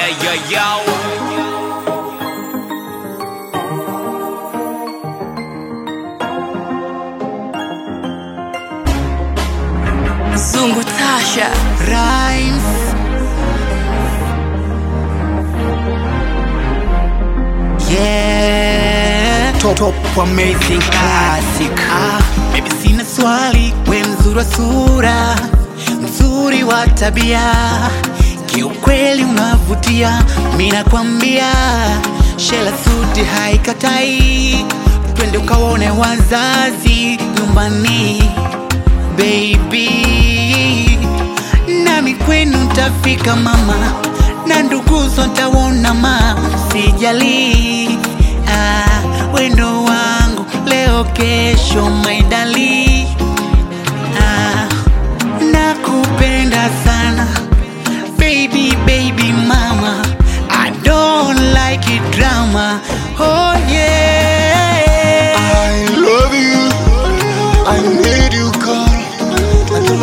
Hey yo yo. Zungu Tasha Rhymes. Yeah. Top, top amazing classic. Ah, baby sina swali, we mzuri wa sura, mzuri wa tabia, kiukweli unavutia, mi nakwambia, shela suti haikatai, twende ukaone wazazi nyumbani baby nami kwenu ntafika mama na nduguzo ntaona ma sijali ah, wendo wangu leo kesho maidali ah, nakupenda sana baby baby mama I don't like it drama oh,